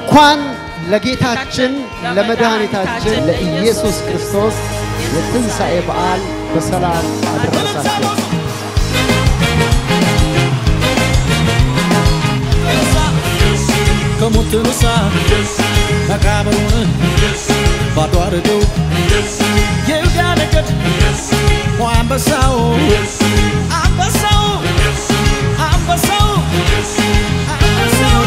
እንኳን ለጌታችን ለመድኃኒታችን ለኢየሱስ ክርስቶስ የትንሣኤ በዓል በሰላም አደረሳችሁ። ከሞት ተነሳ መቃብሩን ባዶ አድርገው የይሁዳ ነገድ አንበሳው አንበሳው አንበሳው አንበሳው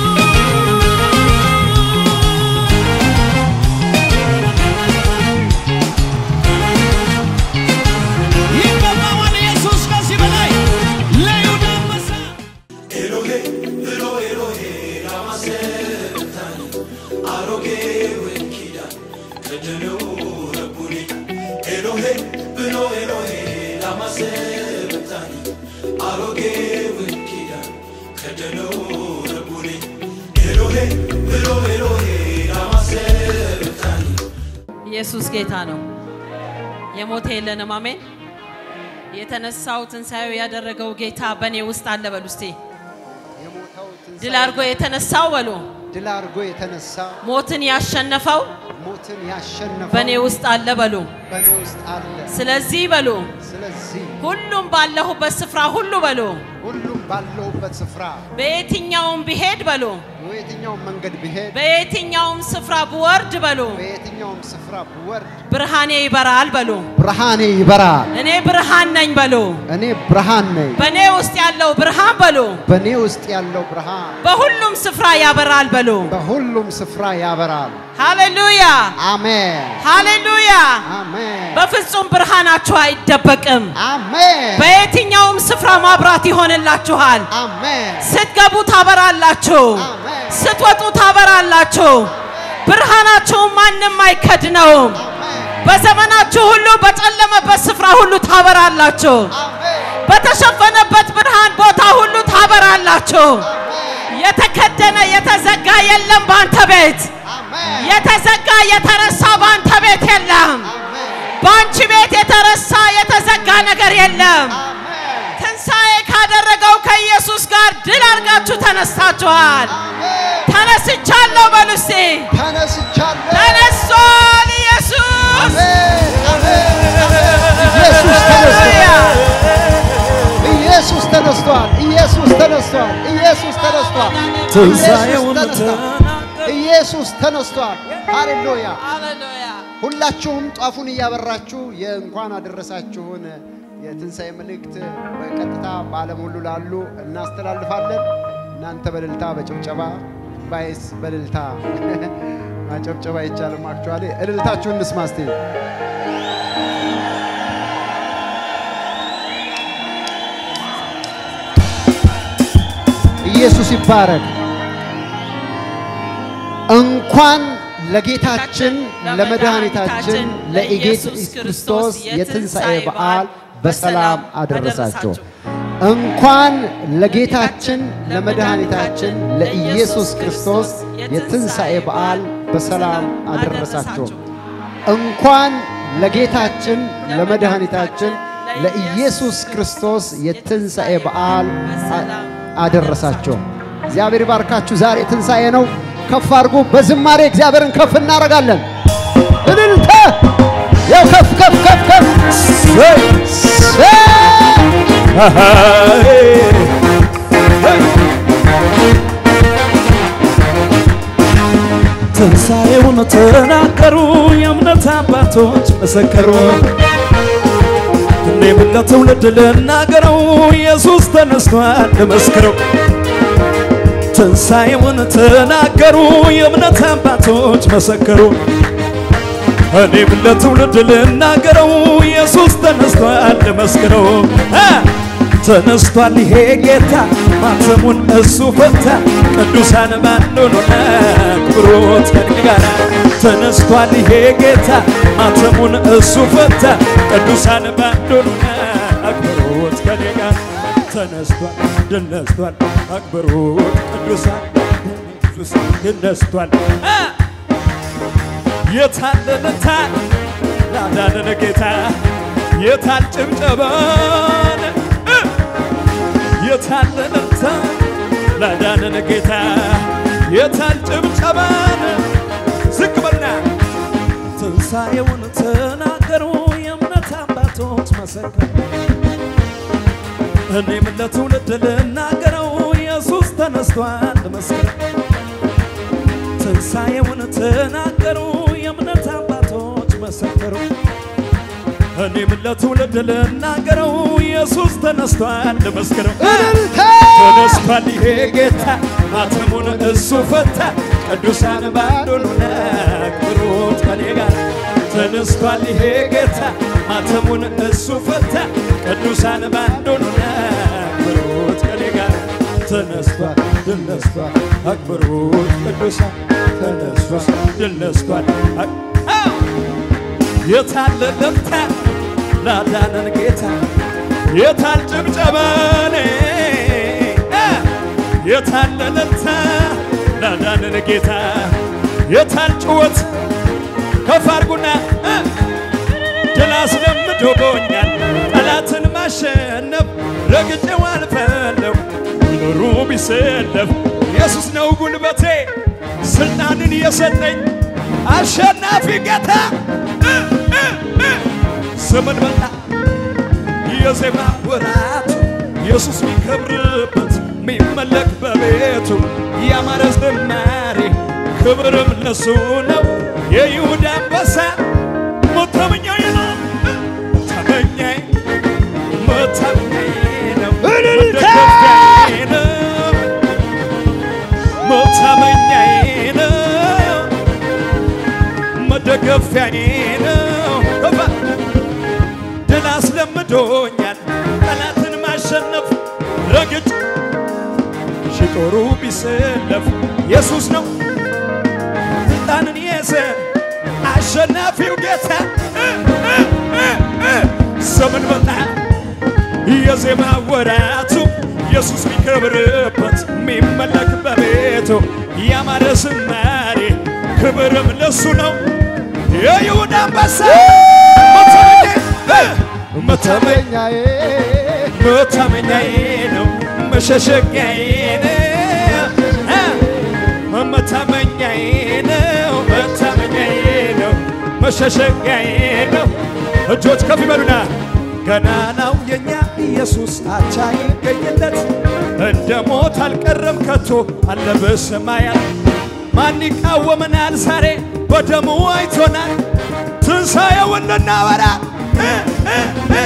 ይገባዋል ኢየሱስ ከዚህ በላይ ለይሁዳ አንበሳ ኢየሱስ ጌታ ነው። የሞተ የለንም። አሜን። የተነሳው ትንሣኤው ያደረገው ጌታ በእኔ ውስጥ አለ በሉ እስቲ። የሞተው ትንሣኤ ድል አድርጎ የተነሳው በሉ ድል አድርጎ የተነሳ ሞትን ያሸነፈው ሞትን ያሸነፈው በእኔ ውስጥ አለ በሉ። በእኔ ውስጥ አለ። ስለዚህ በሉ ስለዚህ ሁሉም ባለሁበት ስፍራ ሁሉ በሉ ሁሉም ባለሁበት ስፍራ በየትኛውም ብሄድ በሉ በየትኛውም መንገድ ብሄድ በየትኛውም ስፍራ ብወርድ በሉ በየትኛውም ስፍራ ብወርድ ብርሃኔ ይበራል በሉ። ብርሃኔ ይበራል። እኔ ብርሃን ነኝ በሉ። እኔ ብርሃን ነኝ። በእኔ ውስጥ ያለው ብርሃን በሉ በእኔ ውስጥ ያለው ብርሃን በሁሉም ስፍራ ያበራል በሉ። በሁሉም ስፍራ ያበራል። ሃሌሉያ አሜን ሃሌሉያ። አሜን በፍጹም ብርሃናችሁ አይደበቅም። አሜን በየትኛውም ስፍራ ማብራት ይሆንላችኋል። አሜን ስትገቡ ታበራላችሁ፣ አሜን ስትወጡ ታበራላችሁ። ብርሃናችሁም ማንም አይከድነውም። በዘመናችሁ ሁሉ በጨለመበት ስፍራ ሁሉ ታበራላችሁ። በተሸፈነበት ብርሃን ቦታ ሁሉ ታበራላችሁ። የተከደነ የተዘጋ የለም በአንተ ቤት። የተዘጋ የተረሳ በአንተ ቤት የለም። በአንቺ ቤት የተረሳ የተዘጋ ነገር የለም። ትንሣኤ ካደረገው ከኢየሱስ ጋር ድል አድርጋችሁ ተነስታችኋል። ተነስቻለሁ በሉ እስቲ። ተነስቻለሁ። ተነስቷል ኢየሱስ። ኢየሱስ ተነስቷል። ኢየሱስ ተነስቷል። ኢየሱስ ተነስቷል። ትንሣኤውን ኢየሱስ ተነስቷል። ኢየሱስ ተነስቷል። ሃሌሉያ! ሃሌሉያ። ሁላችሁም ጧፉን እያበራችሁ የእንኳን አደረሳችሁን የትንሣኤ መልእክት በቀጥታ በዓለም ሁሉ ላሉ እናስተላልፋለን። እናንተ በእልልታ በጭብጨባ ባይስ በእልልታ ማጨብጨባ አይቻልም። አክቹዋሊ እልልታችሁን እንስማ እስቲ። ኢየሱስ ይባረክ። እንኳን ለጌታችን ለመድኃኒታችን ለኢየሱስ ክርስቶስ የትንሣኤ በዓል በሰላም አደረሳችሁ። እንኳን ለጌታችን ለመድኃኒታችን ለኢየሱስ ክርስቶስ የትንሣኤ በዓል በሰላም አደረሳችሁ። እንኳን ለጌታችን ለመድኃኒታችን ለኢየሱስ ክርስቶስ የትንሣኤ በዓል አደረሳችሁ። እግዚአብሔር ይባርካችሁ። ዛሬ ትንሣኤ ነው። ከፍ አድርጉ። በዝማሬ እግዚአብሔርን ከፍ እናደርጋለን። እልልታ ያው ከፍ ከፍ ከፍ ከፍ ሰይ ትንሣኤውን ተናገሩ፣ የእምነት አባቶች መሰከሩ። እኔም ለትውልድ ልናገረው፣ ኢየሱስ ተነስቷል ልመስክረው። ትንሣኤውን ተናገሩ፣ የእምነት አባቶች መሰከሩ። እኔም ለትውልድ ልናገረው፣ ኢየሱስ ተነስቷል ልመስክረው። አ! ተነስቷል ይሄ ጌታ ማተሙን እሱ ፈታ። ቅዱሳን ባንዶን አክብሮት ከኔ ጋር ተነስቷል ይሄ ጌታ ማተሙን እሱ ፈታ። ቅዱሳን ባንዶን አክብሮት ከኔ ጋር ተነስቷል ድል ነስቷል አክብሮት ቅዱሳን ኢየሱስ ድል ነስቷል አ! የታለለታል ላዳነን ጌታ የታል ጭብጨባን የታለለታ ላዳነን ጌታ የታል ጭብጨባን ዝቅ በልና ትንሣኤውን ተናገሩ የእምነት አባቶች መሰከሩ እኔም ለትውልድ ልናገረው ኢየሱስ ተነስቷል መስክር ትንሣኤውን ተናገሩ የእምነት አባቶች መሰከሩ እኔም ለትውልድ ልናገረው ኢየሱስ ተነስቷል መስክረው እልልታ ተነስቷል ይሄ ጌታ ማተሙን እሱ ፈታ ቅዱሳን ባንዱን አክብሩት ከኔ ጋር ተነስቷል ይሄ ጌታ ማተሙን እሱ ፈታ ቅዱሳን ባንዱን አክብሩት ከኔ ጋር ተነስቷል ድል ነስቷል አክብሩት ቅዱሳን ተነስቷል ድል ነስቷል አክ- አዎ! የታለ ለምታ ላዳነን ጌታ የታል ጭብጨባኔ የታለ ለምታ ላዳነን ጌታ የታል ጭወት ከፍ አድርጉና እ፣ ድል አስለምዶኛል ጠላትን ማሸነፍ ረግጬው አልፈለሁ ኑሩ ቢሰለፍ ኢየሱስ ነው ጉልበቴ ስልጣንን የሰጠኝ አሸናፊ ጌታ እ፣ እ፣ እ፣ ዘመን መጣ የዜማ ወራቱ ኢየሱስ ሚከብርበት ሚመለክ በቤቱ ያማረ ዝማሬ ክብርም ለሱ ነው። የይሁዳ አንበሳ መታመኛዬ ነው መታመኛዬ መታመኛዬ ነው እልልታ! መደገፊያዬ ነው መታመኛዬ ነው መደገፊያዬ ነው ከፋ ድል አስለምዶኛል ጠላትን ማሸነፍ ረግጭ ሽጦሩ ቢሰለፍ ኢየሱስ ነው ስልጣንን የሰ አሸናፊው ጌታ እ፣ እ፣ እ፣ እ። ዘመን መጣ የዜማ ወራቱ ኢየሱስ ሚከብርበት ሚመለክ በቤቱ ያማረ ዝማሬ ክብርም ለሱ ነው የይሁዳ አንበሳ መታመኛዬ እ፣ መታመኛዬ መታመኛዬ መታመኛዬ ነው መሸሸጊያዬ ነው እ፣ መታመኛዬ ነው መታመኛዬ ነው መሸሸጊያዬ ነው። እጆች ከፍ ይበሉና ገናናው የኛ ኢየሱስ አቻ ይገኝለት እንደ ሞት አልቀረም ከቶ አለ በሰማያት ማን ይቃወመናል ዛሬ በደሙ አይቶናል ትንሣኤውን ልናወራ እ፣ እ፣ እ።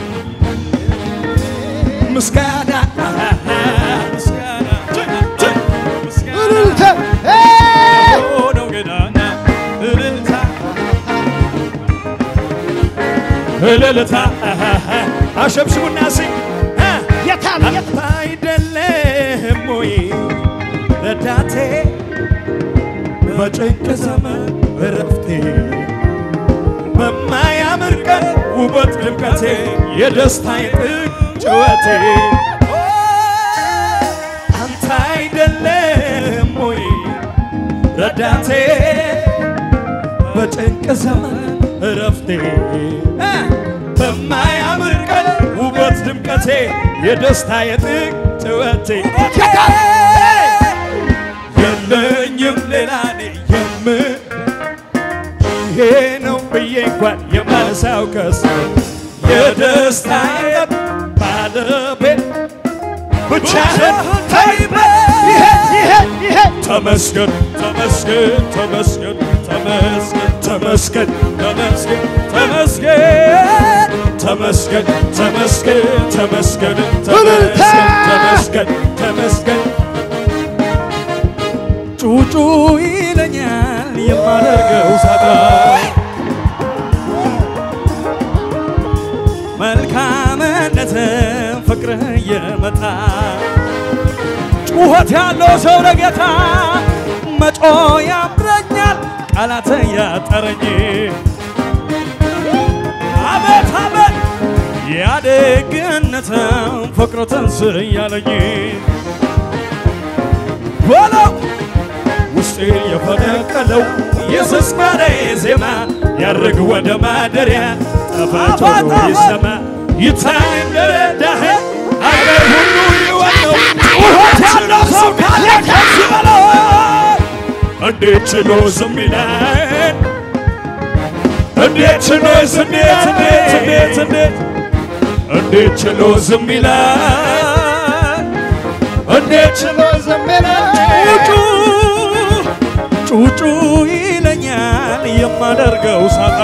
ምስጋና ምስጋና ምስጋና እልልታ እ፣ ነው ገናና እልልታ እልልታ አሸብሽቡና ስኝ የታል የት አይደለም ወይ ረዳቴ በጭንቅ ዘመን እረፍቴ በማያምር ቀን ውበት ድምቀቴ የደስታዬ ጥግ ጭወቴ አንተ አይደለም ወይ ረዳቴ በጭንቅ ዘመን እረፍቴ እ፣ በማያምር ቀን ውበት ድምቀቴ የደስታ የጥቅ ጭወቴ የለኝም ሌላ እኔ የም ይሄ ነው ብዬ እንኳን የማነሳው ከስ የደስታ ባለቤት ብቻህን ተይበ ይሄ ይሄ ይሄ ተመስገን ተመስገን ተመስገን ተመስገን ተመስገን ተመስገን ተመስገን ተመስገን ተመስገን ተመስገን እልልታ! ተመስገን ተመስገን ጩጩ ይለኛል የማደርገው ሳጣ መልካምነትን ፍቅርህ እየመጣ ጩኸት ያለው ሰው ለጌታ መጮ ያምረኛል ቃላት ያጠረኝ አቤት አቤት ያደግነትን ፍቅር ትንስ እያለኝ በለው ውስጤ የፈነቀለው የዝማሬ ዜማ ያርግ ወደ ማደሪያ ጠፋቶ ይሰማ ይታይ እንደረዳህ አገር ሁሉ ይወቀው ጩኸት ያለው ሰው ካለ ከዚህ በለው እንዴት ችሎ ዝም ይላል? እንዴት ችሎ እንዴት እንዴት እንዴት እንዴት እንዴት ችሎ ዝም ይላል? እንዴት ችሎ ዝም ይላል? ጩጩ ጩጩ ይለኛል የማደርገው ሳጣ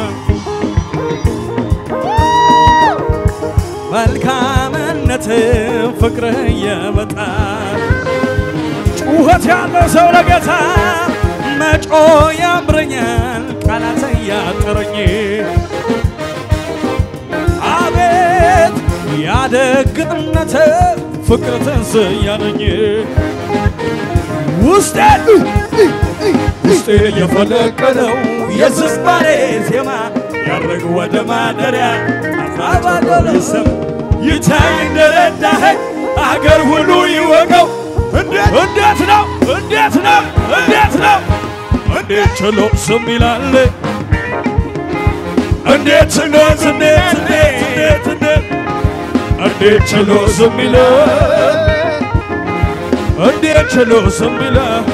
መልካምነት ፍቅርህ የመጣል ጩኸት ያለው ሰው ለጌታ መጮ ያምረኛል ቃላት ያጠረኝ አቤት ያደግነት ፍቅር ትንስያለኝ ውስጤ ውስጤ የፈለቀለው የዝማሬ ዜማ ያድርግ ወደ ማደሪያ አባባሎ ይሰማ ይታይ እንደረዳኸኝ አገር ሁሉ ይወቀው። እንዴት እንዴት ነው እንዴት ነው እንዴት ነው እንዴት ችሎ ዝም ይላል? እንዴት ችሎ እንዴት እንዴት እንዴት እንዴት እንዴት ችሎ ዝም ይላል? እንዴት ችሎ ዝም ይላል?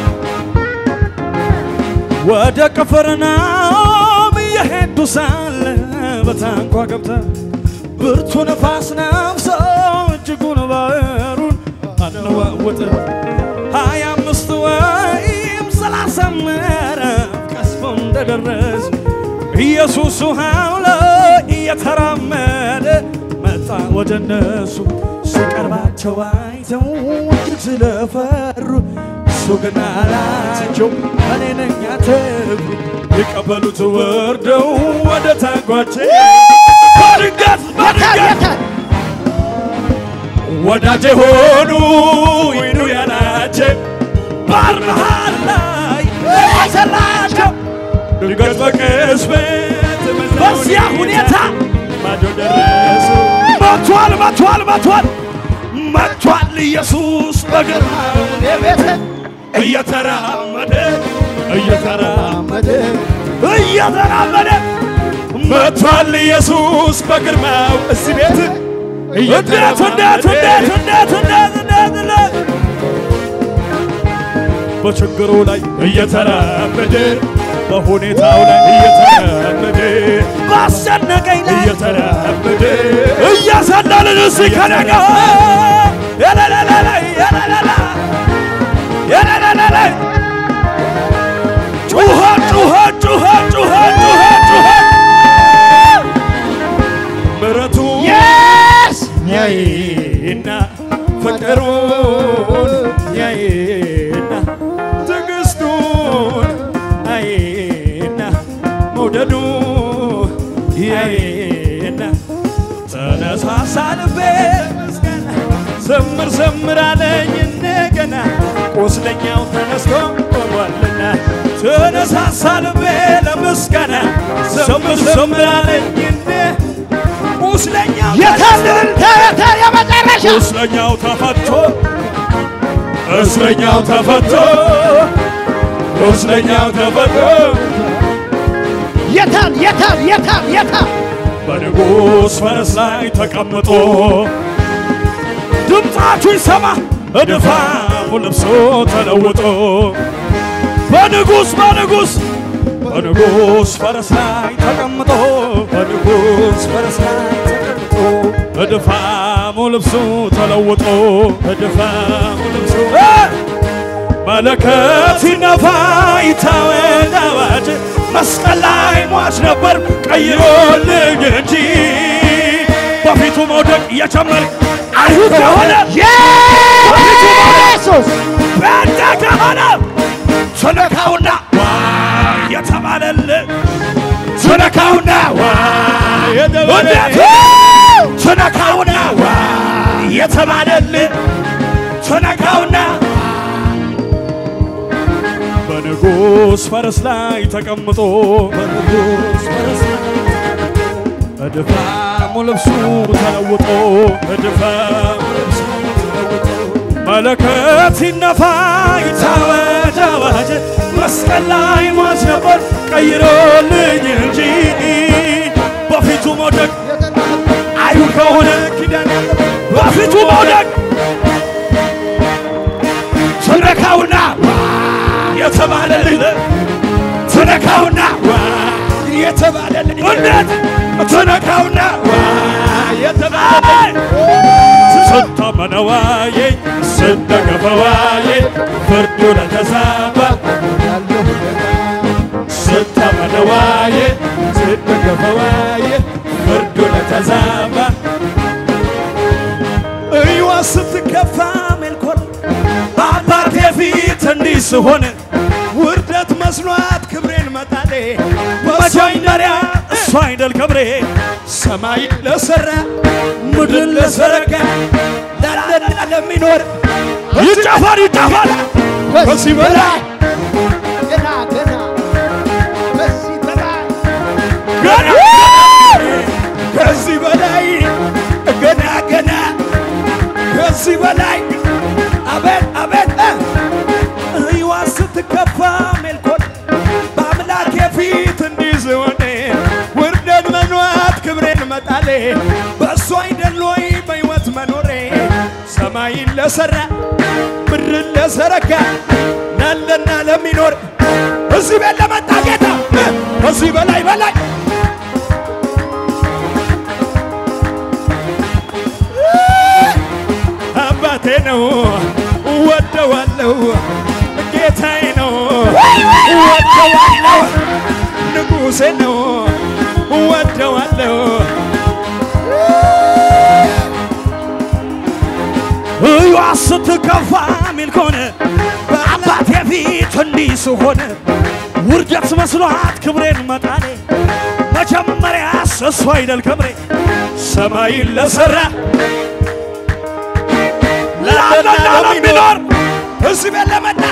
ወደ ቅፍርናሆም እየሄዱ ሳለ በታንኳ ገብታ ብርቱ ነፋስ ነፍሶ እጅጉን ባህሩን አነዋወጠ። ሀያ አምስት ወይም ሰላሳ ምዕራፍ ቀስፎ እንደደረስ ኢየሱስ ውሃው ላይ እየተራመደ መጣ ወደ እነሱ። ሲቀርባቸው አይተው እጅግ ስለፈሩ እሱ ግን አላቸው እኔ ነኝ አትፍሩ። ሊቀበሉት ወርደው ወደ ታንኳቸው በድንገት በድንገት የታል? ወዳጄ ሆኑ ይኑ ያላቸው ባህር መሃል ላይ ሰላቸው ድንገት በቅጽበት በዚያ ሁኔታ ማዶ ደረሱ። መቷል መቷል መቷል መቷል ኢየሱስ በግርማው የቤተ እየተራመደ እየተራመደ መድ እየተራመደ መቷል ኢየሱስ በግርማው እዚህ ቤት እንዴት እንዴት እንዴት እንዴት እንዴት እንዴት እንዴት በችግሩ ላይ እየተራመደ በሁኔታው ላይ እየተራመደ ባስጨነቀኝ ላይ እየተራመደ እያሰለልን እስኪ ከነጋ የለለለለ የለለለ የለለለለ ጩኸት ጩኸት ጩኸት ጩኸት ጩኸት ጩኸት ምሕረቱ የስ ያይና ፍቅሩን ያይና ትዕግስቱን ያይና መውደዱ ያይና ተነሳሳ ልቤ ምስጋና ዘምር ዘምር አለኝ እንደገና ቁስለኛው ተነስቶ ቆሟልና ተነሳሳ ልቤ ለምስጋና ዘምር ዘምር አለኝ እንደ ቁስለኛው የታልን ተረተር የመጨረሻ እስረኛው ተፈቶ እስረኛው ተፈቶ እስረኛው ተፈቶ የታል የታል የታል የታል በንጉሥ ፈረስ ላይ ተቀምጦ ድምፃችሁ ይሰማ እድፋሙ ልብሶ ተለውጦ በንጉሥ በንጉሥ በንጉሥ ፈረስ ላይ ተቀምጦ በንጉሥ ፈረስ ላይ ተቀምጦ እድፋሙ ልብሱ ተለውጦ እድፋሙ ልብሱ እ! መለከት ሲነፋ ይታወጅ አዋጅ መስቀል ላይ ሟች ነበር ቀይሮልኝ እንጂ በፊቱ መውደቅ እየጨመር አይሁድ ከሆነ ኢየሱስ ጴንጤ ከሆነ ትነካውና ዋ የተባለልህ ትነካውና ዋ እንዴት ትነካውና ዋ የተባለልህ ትነካውና በንጉሥ ፈረስ ላይ ተቀምጦ በንጉሥ ፈረስ ላይ እድፋሙ ልብሱ ተለውጦ እድፋሙ ልብሱ ተለውጦ መለከት ሲነፋ ይታወጅ አዋጅ መስቀል ላይ ሟች ነበር ቀይሮልኝ እንጂ በፊቱ መውደቅ አይሁድ ከሆነ ኪዳን ያለበት በፊቱ መውደቅ ትነካውና የተባለልህ ለተዋየኝ ስተገፈዋየ ፍርዱ ለተዛባ ያለሁ ስታመነዋየ ስተገፈዋየ ፍርዱ ለተዛባ እዩዋ ስትከፋ ሜልኮል በአባቴ ፊት እንዲህ ስሆን ውርደት መስሏት ክብሬን መጣሌ መጀመሪያ እሱ አይደል ክብሬ ሰማይ ለሰራ ምድር ለዘረጋ ላለና ለሚኖር ይጨፈር ይጨፈር ከዚህ በላይ ገና ገና በዚህ በላይ ገና ከዚህ በላይ ገና ገና ከዚህ በላይ አቤት አቤት እዩዋ ስትከፋ ሜልኮል በአምላኬ ፊት እንዲህ ስሆን ውርደት መኗት ክብሬን መጣሌ በእሱ አይደል ወይ በሕይወት መኖሬ ሰማይን ለሠራ ምድርን ለዘረጋ ላለና ለሚኖር እዚህ ቤት ለመጣ ጌታ ከዚህ በላይ በላይ አባቴ ነው ወደዋለሁ፣ ጌታዬ ነው ወደዋለሁ፣ ንጉሴ ነው ወደዋለሁ። እዩዋ ስትከፋ ሚል ከሆነ በአባቴ ፊት እንዲህ ስሆን ውርደት መስሏት ክብሬን መጣሌ መጀመሪያስ እሱ አይደል ክብሬ ሰማይን ለሠራ ላለና ለሚኖር እዚህ ቤት ለመጣ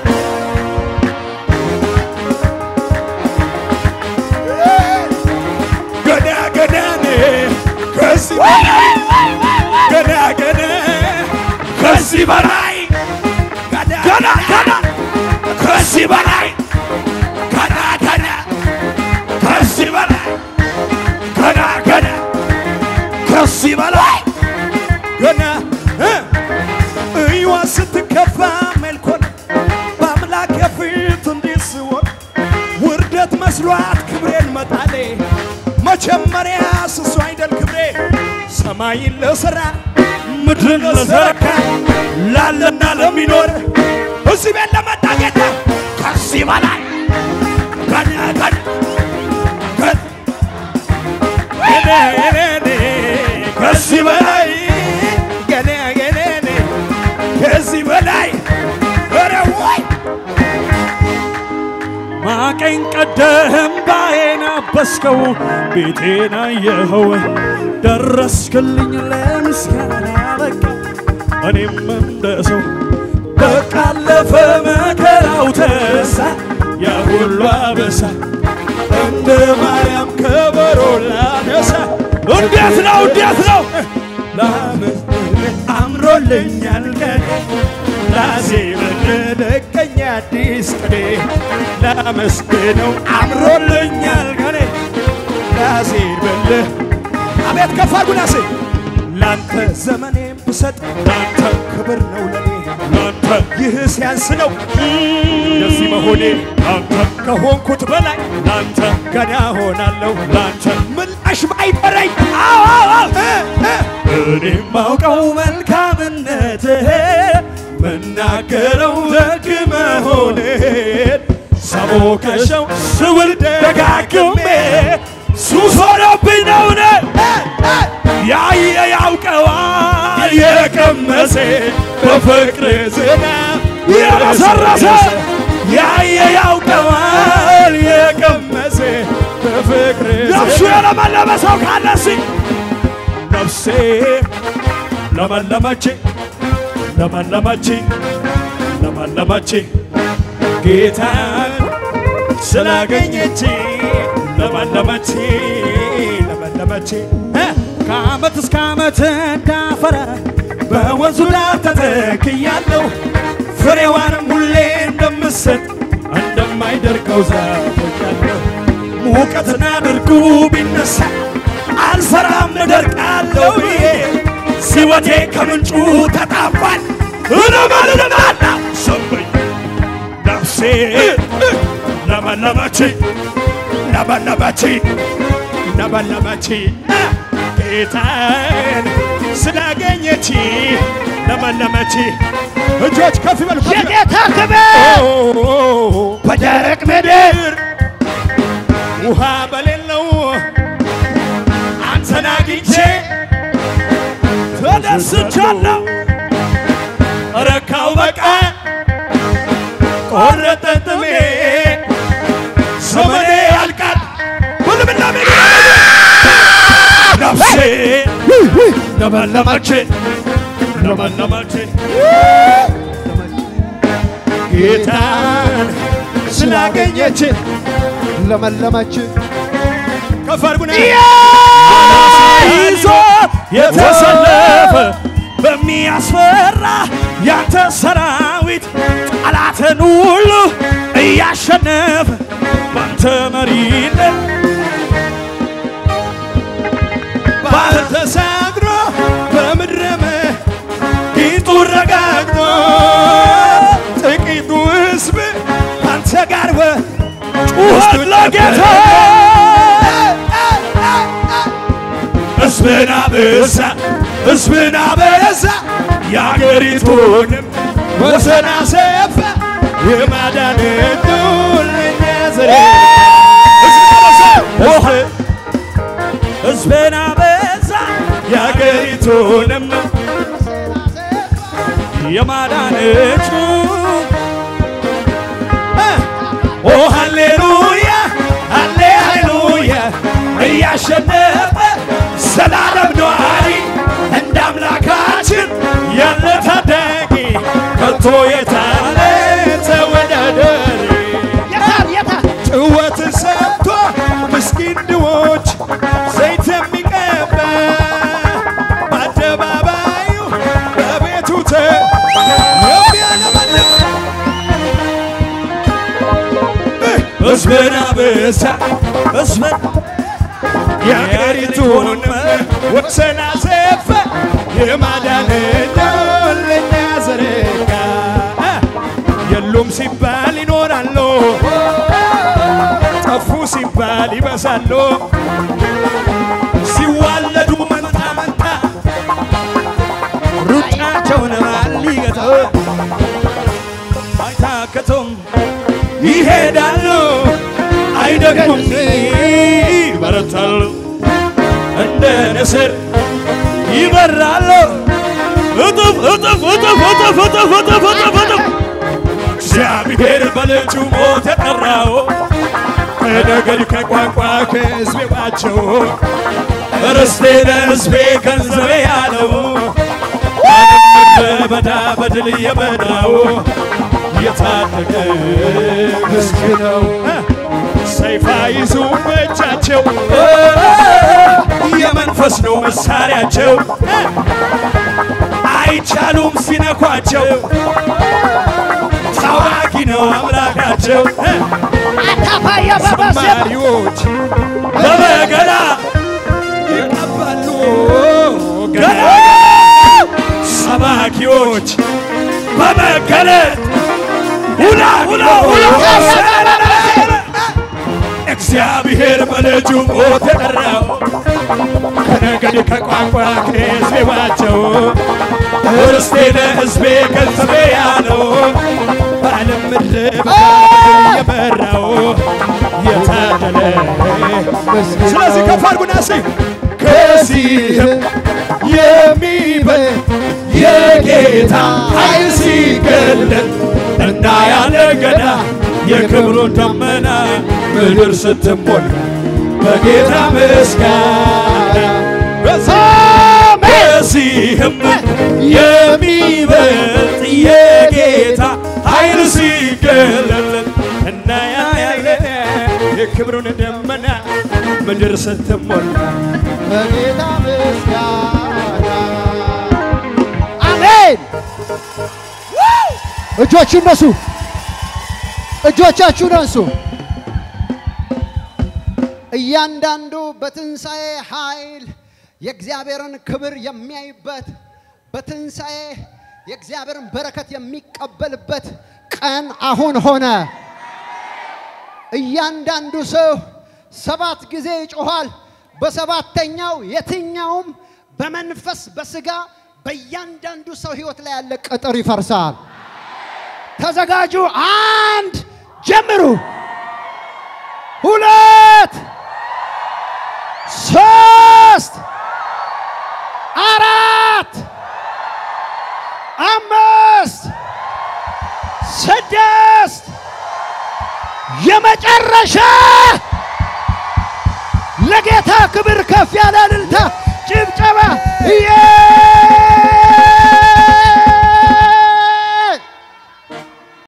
ገና ገና ከዚህ በላይ ገና ገና ከዚህ በላይ ገና ገና ከዚህ በላይ ገና ገና ከዚህ በላይ ገና ገና ከዚህ በላይ ገና እ እዩዋ ስትከፋ ሜልኮል በአምላክ የፊት እንዲህ ስሆን ውርደት መስሏት ክብሬን መጣሌ መጀመሪያ ስሱ አይደል ክብሬ ሰማይን ለሠራ ምድርን ለዘረጋ ላለና ለሚኖር እዚህ ቤት ለመጣ ጌታ ከዚህ በላይ ገና ገና ገና ገና ገና ከዚህ በላይ ገና ገና ከዚህ በላይ ኧረ ወይ ማቀኝ ቀደህም ባዬን አበስከው ቤቴን አየኸው ደረስክልኝ ለምስጋና በቃ እኔም እንደ ሰው በቃ አለፈ መከራው ተረሳ ያ ሁሉ አበሳ እንደ ማርያም ከበሮ ላነሳ እንዴት ነው እንዴት ነው ላመስግን አምሮልኛል ቀኔ ላዜምን ለቀኝ አዲስ ቅኔ ላመስግነው አምሮልኛል ቀኔ ላዜምን አቤት ከፍ አድርጉና ሴ ላንተ ዘመኔን ብሰጥ ላንተ ክብር ነው ለኔ ላንተ ይህ ሲያንስ ነው እንደዚህ መሆኔ ላንተ ከሆንኩት በላይ ላንተ ገና ሆናለሁ ላንተ ምላሽ ባይጠረኝ አዎ አዎ እ እ እኔ ማውቀው መልካምነትህ መናገረው ደግ መሆንህን ሰቦከሸው ስውል ደጋግሜ ሱስ ሆኖብኝ ነውን ያየ ያውቀዋል የቀመሰ በፍቅር ዝናብ የረሰረሰ ያየ ያውቀዋል የቀመሰ በፍቅር ነፍሱ የለመለመ ሰው ካለ እስኪ ነፍሴ ለመለመች ለመለመች ለመለመች ጌታን ስላገኘች ለመለመች ለመለመች እ ከዓመት እስከ ዓመት እንዳፈራ በወንዙ ዳር ተተክያለሁ ፍሬዋንም ሁሌ እንደምሰጥ እንደማይደርቀው ዛፍ ሆኛለሁ። ሙቀትና ድርቁ ቢነሳ አልፈራም እደርቃለሁ ብዬ ሕይወቴ ከምንጩ ተጣቧል። እለመልማለሁ ሰበኝ ነፍሴ ለመለመች ለመለመች ለመለመች ጌታን ስላገኘች ለመለመች እጆች ከፍ ይበሉ ከፍ ይበሉ። የጌታ ክብር ኦ፣ በደረቅ ምድር ውሃ በሌለው አንተን አግኝቼ ተደስቻለሁ። ረካው በቃ ቆረጠ ጥሜ ዘመኔ ያልቃል ሁሉምና ሜዳ ነፍሴ ለመለመች ለመለመች ጌታን ስላገኘች ለመለመች ከፍ አድርጉና ይዞ የተሰለፈ በሚያስፈራ ያንተ ሰራዊት ጠላትን ሁሉ እያሸነፈ ባንተ መሪነት ባህር ተሻግሮ በምድረ ቂጡ ረጋግጦ ጥቂቱ ሕዝብ ካንተ ጋር ጩኸት ለጌታ ሕዝብን አበዛ ሕዝብን አበዛ የአገሪቱንም ወሰን አሰፋ የማዳን እጁን ለእኛ ዘረጋ ሕዝብን አበዛ የአገሪቱንም የማዳን እጁ ኦ ሃሌሉያ ሃሌ ሃሌሉያ እያሸነፈ ዘላለም ነዋሪ እንደ አምላካችን ያለ ታዳጊ ከቶ የታለ ተወዳዳሪ የታል የታል ጭወትን ሰምቶ ምስኪን ድሆች ዘይት የሚቀባ በአደባባዩ በቤቱ ተ የሚያለመልም ሕዝብን አበዛ ሕዝብን የአገሪቱን ወሰን አሰፋ የማዳን እጁን ለእኛ ዘረጋ የሉም ሲባል ይኖራሉ ጠፉ ሲባል ይበዛሉ ሲዋለዱ መንታ መንታ ሩጫቸውን ማን ሊገታው አይታከቱም ይሄዳሉ አይደግሙም ይበረታሉ እንደ ንስር ይበራሉ እጥፍ እጥፍ እጥፍ እጥፍ እጥፍ እጥፍ እጥፍ እጥፍ እግዚአብሔር በልጁ ሞት የጠራው ከነገድ ከቋንቋ ከሕዝቤ ባቸው ርስቴ ለሕዝቤ ገንዘቤ ያለው ምድረ በዳ በድል የበዳው የታደገ ሕዝብ ነው። ሰይፋ ይዙ በእጃቸው የመንፈስ ነው መሳሪያቸው አይቻሉም ሲነኳቸው ታዋቂ ነው አምላካቸው አታፋየ በበሰ ዘማሪዎች በበገና ይቀባሉ ገና ሰባኪዎች በመገለጥ ሁላ ሁላ ሁላ እግዚአብሔር በልጁ ሞት የጠራው ከነገድ ከቋንቋ ከሕዝቤባቸው ርስቴ ለሕዝቤ ገንዘቤ ያለው በዓለም ምድረ በዳ የመራው የታደለ ስለዚህ ከፍ አድርጉና እስኪ ከዚህም የሚበልጥ የጌታ ኃይል ሲገለጥ እናያለን ገና የክብሩን ደመና ምድር ስትሞላ በጌታ ምስጋና ከዚህም የሚበልጥ የጌታ ኃይል ሲገለጥ እናያለን የክብሩን ደመና ምድር ስትሞላ በጌታ ምስጋና አሜን። እጆች እነሱ እጆቻችሁን አንሱ። እያንዳንዱ በትንሣኤ ኃይል የእግዚአብሔርን ክብር የሚያይበት በትንሣኤ የእግዚአብሔርን በረከት የሚቀበልበት ቀን አሁን ሆነ። እያንዳንዱ ሰው ሰባት ጊዜ ይጮኋል። በሰባተኛው የትኛውም በመንፈስ በስጋ በእያንዳንዱ ሰው ህይወት ላይ ያለ ቅጥር ይፈርሳል። ተዘጋጁ። አንድ ጀምሩ። ሁለት ሶስት አራት አምስት ስድስት የመጨረሻ ለጌታ ክብር ከፍ ያለ እልልታ ጭብጨባ ኢየሱስ